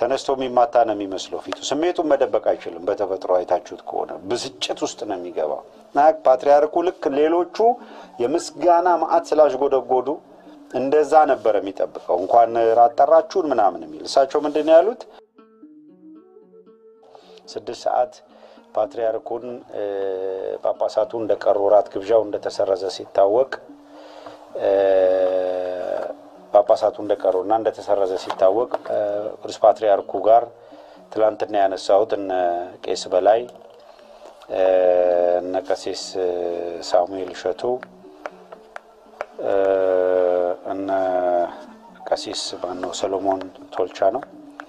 ተነስቶ የሚማታ ነው የሚመስለው ፊቱ። ስሜቱን መደበቅ አይችልም። በተፈጥሮ አይታችሁት ከሆነ ብስጭት ውስጥ ነው የሚገባው እና ፓትርያርኩ ልክ ሌሎቹ የምስጋና መዓት ስላሽጎደጎዱ እንደዛ ነበር የሚጠብቀው። እንኳን ራት ጠራችሁን ምናምን የሚል እሳቸው ምንድን ነው ያሉት? ስድስት ሰዓት ፓትርያርኩን ጳጳሳቱ እንደቀሩ ራት ግብዣው እንደተሰረዘ ሲታወቅ ጳጳሳቱ እንደቀሩና እንደተሰረዘ ሲታወቅ ቅዱስ ፓትርያርኩ ጋር ትላንትና ያነሳሁት እነ ቄስ በላይ እነ ቀሲስ ሳሙኤል እሸቱ እነ ቀሲስ ማነው ሰሎሞን ቶልቻ ነው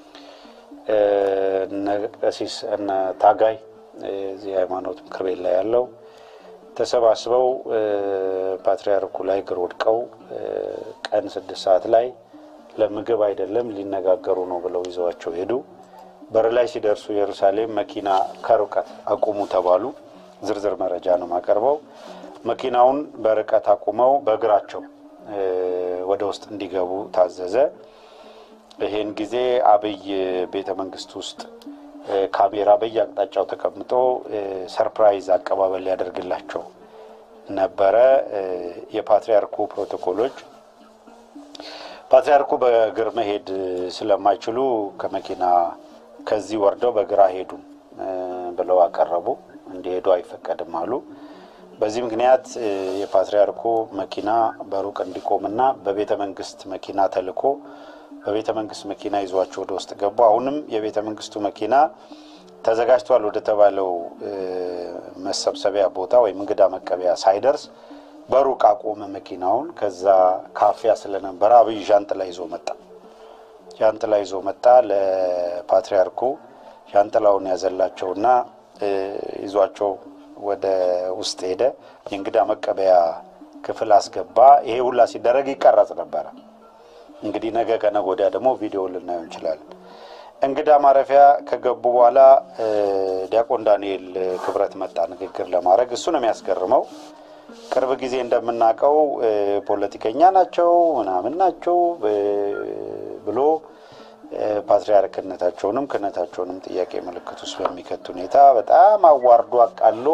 እነ ቀሲስ እነ ታጋይ እዚህ ሃይማኖት ምክር ቤት ላይ ያለው ተሰባስበው ፓትርያርኩ ላይ እግር ወድቀው ቀን ስድስት ሰዓት ላይ ለምግብ አይደለም ሊነጋገሩ ነው ብለው ይዘዋቸው ሄዱ። በር ላይ ሲደርሱ ኢየሩሳሌም መኪና ከርቀት አቁሙ ተባሉ። ዝርዝር መረጃ ነው የማቀርበው። መኪናውን በርቀት አቁመው በእግራቸው ወደ ውስጥ እንዲገቡ ታዘዘ። ይህን ጊዜ አብይ ቤተ መንግስት ውስጥ ካሜራ በየአቅጣጫው ተቀምጦ ሰርፕራይዝ አቀባበል ሊያደርግላቸው ነበረ። የፓትርያርኩ ፕሮቶኮሎች ፓትርያርኩ በእግር መሄድ ስለማይችሉ ከመኪና ከዚህ ወርደው በግራ ሄዱ ብለው አቀረቡ። እንዲሄዱ አይፈቀድም አሉ። በዚህ ምክንያት የፓትርያርኩ መኪና በሩቅ እንዲቆምና በቤተ መንግስት መኪና ተልኮ በቤተ መንግስት መኪና ይዟቸው ወደ ውስጥ ገቡ። አሁንም የቤተ መንግስቱ መኪና ተዘጋጅቷል ወደ ተባለው መሰብሰቢያ ቦታ ወይም እንግዳ መቀበያ ሳይደርስ በሩቅ አቆመ መኪናውን። ከዛ ካፊያ ስለነበረ አብይ ዣንጥላ ይዞ መጣ። ዣንጥላ ይዞ መጣ። ለፓትርያርኩ ዣንጥላውን ያዘላቸውና ይዟቸው ወደ ውስጥ ሄደ። የእንግዳ መቀበያ ክፍል አስገባ። ይሄ ሁላ ሲደረግ ይቀረጽ ነበረ። እንግዲህ ነገ ከነገ ወዲያ ደግሞ ቪዲዮ ልናየው እንችላለን። እንግዳ ማረፊያ ከገቡ በኋላ ዲያቆን ዳንኤል ክብረት መጣ ንግግር ለማድረግ። እሱ ነው የሚያስገርመው። ቅርብ ጊዜ እንደምናውቀው ፖለቲከኛ ናቸው ምናምን ናቸው ብሎ ፓትርያርክነታቸውንም ክህነታቸውንም ጥያቄ ምልክት ውስጥ በሚከት ሁኔታ በጣም አዋርዶ አቃሎ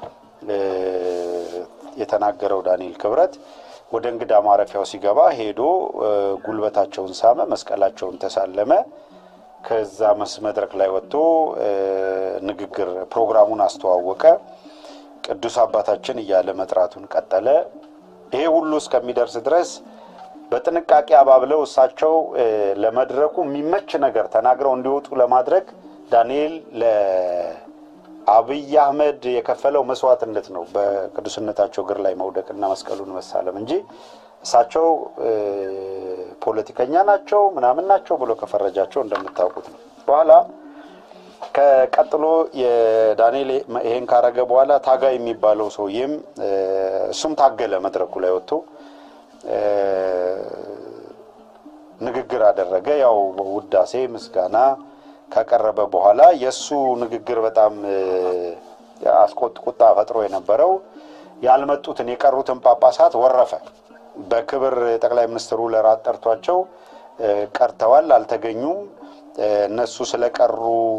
የተናገረው ዳንኤል ክብረት ወደ እንግዳ ማረፊያው ሲገባ ሄዶ ጉልበታቸውን ሳመ፣ መስቀላቸውን ተሳለመ። ከዛ መድረክ ላይ ወጥቶ ንግግር ፕሮግራሙን አስተዋወቀ። ቅዱስ አባታችን እያለ መጥራቱን ቀጠለ። ይሄ ሁሉ እስከሚደርስ ድረስ በጥንቃቄ አባብለው እሳቸው ለመድረኩ የሚመች ነገር ተናግረው እንዲወጡ ለማድረግ ዳንኤል ለአብይ አህመድ የከፈለው መስዋዕትነት ነው በቅዱስነታቸው እግር ላይ መውደቅና መስቀሉን መሳለም እንጂ እሳቸው ፖለቲከኛ ናቸው ምናምን ናቸው ብሎ ከፈረጃቸው እንደምታውቁት ነው። በኋላ ከቀጥሎ የዳንኤል ይሄን ካረገ በኋላ ታጋይ የሚባለው ሰውዬም እሱም ታገለ መድረኩ ላይ ወጥቶ ንግግር አደረገ። ያው ውዳሴ ምስጋና ካቀረበ በኋላ የእሱ ንግግር በጣም አስቆጥ ቁጣ ፈጥሮ የነበረው ያልመጡትን የቀሩትን ጳጳሳት ወረፈ። በክብር ጠቅላይ ሚኒስትሩ ለራት ጠርቷቸው ቀርተዋል፣ አልተገኙም። እነሱ ስለቀሩ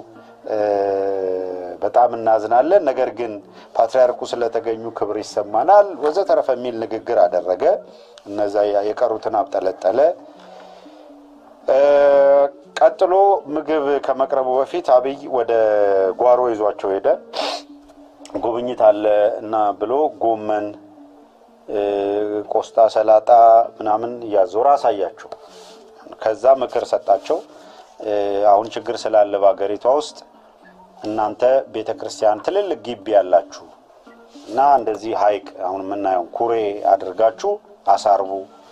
በጣም እናዝናለን፣ ነገር ግን ፓትርያርኩ ስለተገኙ ክብር ይሰማናል፣ ወዘተረፈ የሚል ንግግር አደረገ። እነዛ የቀሩትን አብጠለጠለ። ቀጥሎ ምግብ ከመቅረቡ በፊት አብይ ወደ ጓሮ ይዟቸው ሄደ። ጉብኝት አለ እና ብሎ ጎመን፣ ቆስጣ፣ ሰላጣ ምናምን እያዞረ አሳያቸው። ከዛ ምክር ሰጣቸው። አሁን ችግር ስላለ በሀገሪቷ ውስጥ እናንተ ቤተ ክርስቲያን ትልልቅ ግቢ ያላችሁ እና እንደዚህ ሐይቅ አሁን የምናየው ኩሬ አድርጋችሁ አሳርቡ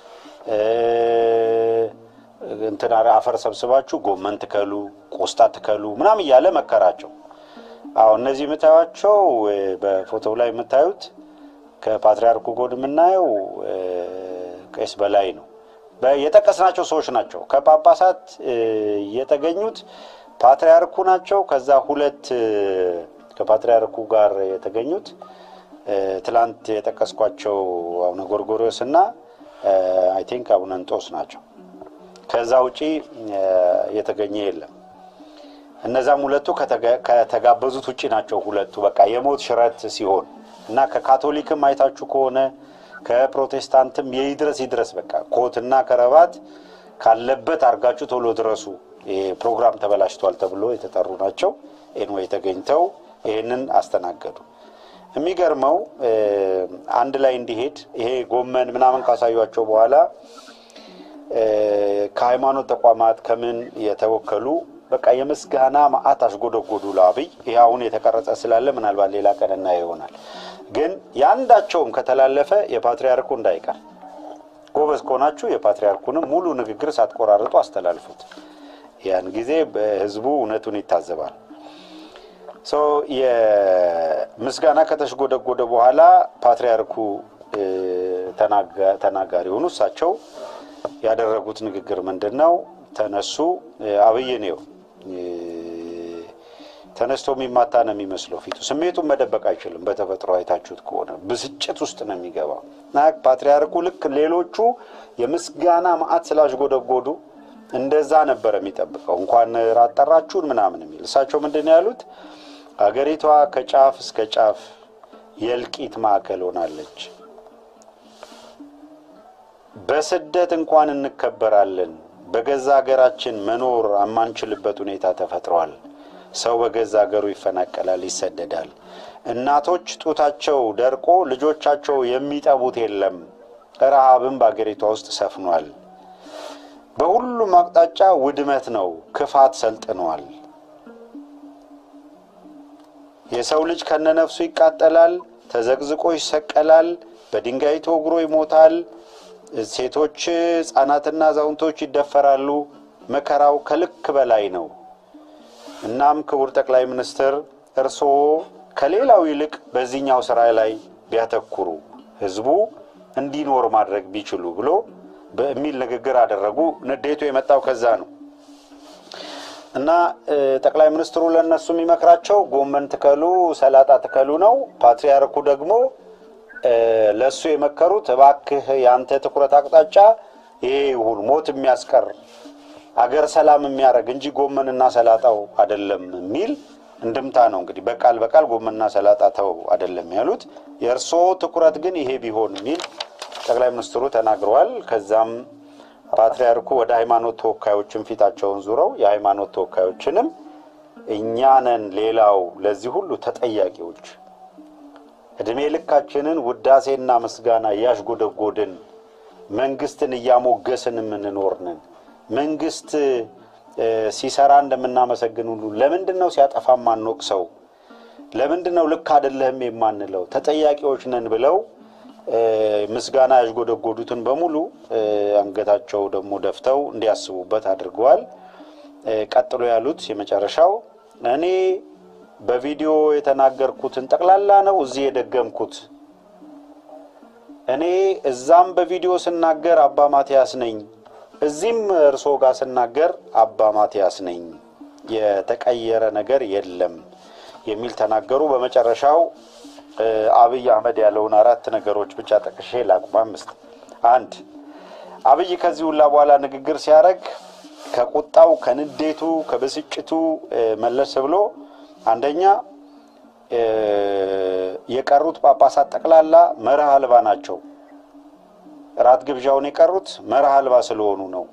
እንትን አፈር ሰብስባችሁ ጎመን ትከሉ፣ ቆስጣ ትከሉ ምናምን እያለ መከራቸው። አዎ እነዚህ የምታዩቸው በፎቶው ላይ የምታዩት ከፓትርያርኩ ጎን የምናየው ቄስ በላይ ነው። የጠቀስናቸው ሰዎች ናቸው። ከጳጳሳት የተገኙት ፓትርያርኩ ናቸው። ከዛ ሁለት ከፓትርያርኩ ጋር የተገኙት ትላንት የጠቀስኳቸው አቡነ ጎርጎሪዎስ እና አይ ቲንክ አቡነ እንጦስ ናቸው። ከዛ ውጪ የተገኘ የለም። እነዛም ሁለቱ ከተጋበዙት ውጭ ናቸው። ሁለቱ በቃ የሞት ሽረት ሲሆን እና ከካቶሊክም አይታችሁ ከሆነ ከፕሮቴስታንትም የይድረስ ይድረስ በቃ ኮትና ከረባት ካለበት አድርጋችሁ ቶሎ ድረሱ፣ ይሄ ፕሮግራም ተበላሽቷል ተብሎ የተጠሩ ናቸው። ኤንዌይ ተገኝተው ይህንን አስተናገዱ። የሚገርመው አንድ ላይ እንዲሄድ ይሄ ጎመን ምናምን ካሳዩቸው በኋላ ከሃይማኖት ተቋማት ከምን የተወከሉ በቃ የምስጋና ማዕት አሽጎደጎዱ ለአብይ። ይህ አሁን የተቀረጸ ስላለ ምናልባት ሌላ ቀን እናየው ይሆናል። ግን የአንዳቸውም ከተላለፈ የፓትርያርኩ እንዳይቀር ጎበዝ ከሆናችሁ የፓትርያርኩንም ሙሉ ንግግር ሳትቆራርጡ አስተላልፉት። ያን ጊዜ በህዝቡ እውነቱን ይታዘባል። የምስጋና ከተሽጎደጎደ በኋላ ፓትርያርኩ ተናጋሪ ሆኑ። እሳቸው ያደረጉት ንግግር ምንድን ነው? ተነሱ። አብይ ነው ተነስቶ የሚማታ ነው የሚመስለው ፊቱ። ስሜቱን መደበቅ አይችልም። በተፈጥሮ አይታችሁት ከሆነ ብስጭት ውስጥ ነው የሚገባው እና ፓትርያርኩ ልክ ሌሎቹ የምስጋና ማዕት ስላሽጎደጎዱ እንደዛ ነበር የሚጠብቀው። እንኳን ራት ጠራችሁን ምናምን የሚል እሳቸው ምንድን ነው ያሉት? አገሪቷ ከጫፍ እስከ ጫፍ የእልቂት ማዕከል ሆናለች። በስደት እንኳን እንከበራለን። በገዛ ሀገራችን መኖር የማንችልበት ሁኔታ ተፈጥሯል። ሰው በገዛ ሀገሩ ይፈናቀላል፣ ይሰደዳል። እናቶች ጡታቸው ደርቆ ልጆቻቸው የሚጠቡት የለም። ረሃብም በአገሪቷ ውስጥ ሰፍኗል። በሁሉም አቅጣጫ ውድመት ነው። ክፋት ሰልጥኗል። የሰው ልጅ ከነነፍሱ ይቃጠላል፣ ተዘቅዝቆ ይሰቀላል፣ በድንጋይ ተወግሮ ይሞታል። ሴቶች፣ ሕፃናትና አዛውንቶች ይደፈራሉ። መከራው ከልክ በላይ ነው። እናም ክቡር ጠቅላይ ሚኒስትር እርስዎ ከሌላው ይልቅ በዚህኛው ስራ ላይ ቢያተኩሩ ህዝቡ እንዲኖር ማድረግ ቢችሉ ብሎ በሚል ንግግር አደረጉ። ንዴቱ የመጣው ከዛ ነው እና ጠቅላይ ሚኒስትሩ ለእነሱ የሚመክራቸው ጎመን ትከሉ፣ ሰላጣ ትከሉ ነው። ፓትርያርኩ ደግሞ ለእሱ የመከሩት እባክህ የአንተ ትኩረት አቅጣጫ ይሄ ይሁን፣ ሞት የሚያስቀር አገር ሰላም የሚያደርግ እንጂ ጎመንና ሰላጣው አይደለም የሚል እንድምታ ነው። እንግዲህ በቃል በቃል ጎመንና ሰላጣ ተው አይደለም ያሉት፣ የእርስዎ ትኩረት ግን ይሄ ቢሆን የሚል ጠቅላይ ሚኒስትሩ ተናግረዋል። ከዛም ፓትርያርኩ ወደ ሃይማኖት ተወካዮችን ፊታቸውን ዙረው የሃይማኖት ተወካዮችንም እኛ ነን ሌላው ለዚህ ሁሉ ተጠያቂዎች እድሜ ልካችንን ውዳሴና ምስጋና እያሽጎደጎድን መንግስትን እያሞገስን የምንኖር ነን። መንግስት ሲሰራ እንደምናመሰግን ሁሉ ለምንድን ነው ሲያጠፋ ማንወቅሰው? ለምንድን ነው ልክ አይደለህም የማንለው? ተጠያቂዎች ነን ብለው ምስጋና ያሽጎደጎዱትን በሙሉ አንገታቸው ደግሞ ደፍተው እንዲያስቡበት አድርገዋል። ቀጥሎ ያሉት የመጨረሻው እኔ በቪዲዮ የተናገርኩትን ጠቅላላ ነው እዚህ የደገምኩት። እኔ እዛም በቪዲዮ ስናገር አባ ማትያስ ነኝ፣ እዚህም እርሶ ጋር ስናገር አባ ማትያስ ነኝ፣ የተቀየረ ነገር የለም የሚል ተናገሩ። በመጨረሻው አብይ አህመድ ያለውን አራት ነገሮች ብቻ ጠቅሼ ላቁም። አምስት አንድ አብይ ከዚህ ሁላ በኋላ ንግግር ሲያደርግ ከቁጣው ከንዴቱ ከብስጭቱ መለስ ብሎ አንደኛ የቀሩት ጳጳሳት ጠቅላላ መርህ አልባ ናቸው። ራት ግብዣውን የቀሩት መርህ አልባ ስለሆኑ ነው።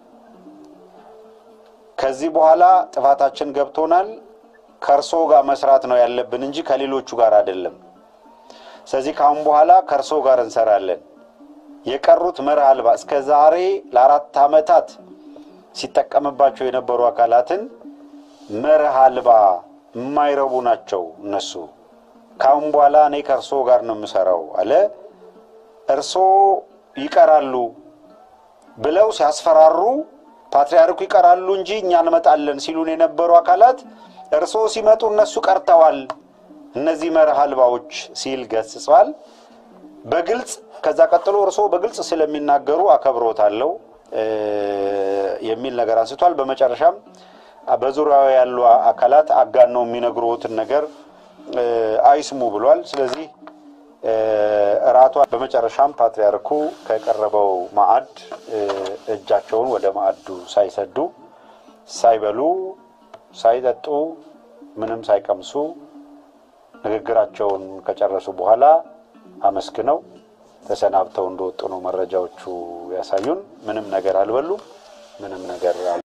ከዚህ በኋላ ጥፋታችን ገብቶናል። ከእርሶ ጋር መስራት ነው ያለብን እንጂ ከሌሎቹ ጋር አይደለም። ስለዚህ ከአሁን በኋላ ከእርሶ ጋር እንሰራለን። የቀሩት መርህ አልባ እስከ ዛሬ ለአራት ዓመታት ሲጠቀምባቸው የነበሩ አካላትን መርህ አልባ የማይረቡ ናቸው እነሱ። ከአሁን በኋላ እኔ ከእርሶ ጋር ነው የምሰራው አለ። እርሶ ይቀራሉ ብለው ሲያስፈራሩ ፓትርያርኩ ይቀራሉ እንጂ እኛ እንመጣለን ሲሉን የነበሩ አካላት እርሶ ሲመጡ እነሱ ቀርተዋል፣ እነዚህ መርህ አልባዎች ሲል ገስጿል በግልጽ ከዛ ቀጥሎ እርሶ በግልጽ ስለሚናገሩ አከብሮታለሁ የሚል ነገር አንስቷል። በመጨረሻም በዙሪያው ያሉ አካላት አጋነው የሚነግሩትን ነገር አይስሙ ብሏል። ስለዚህ እራቷ በመጨረሻም ፓትርያርኩ ከቀረበው ማዕድ እጃቸውን ወደ ማዕዱ ሳይሰዱ ሳይበሉ ሳይጠጡ ምንም ሳይቀምሱ ንግግራቸውን ከጨረሱ በኋላ አመስግነው ተሰናብተው እንደወጡ ነው መረጃዎቹ ያሳዩን። ምንም ነገር አልበሉም። ምንም ነገር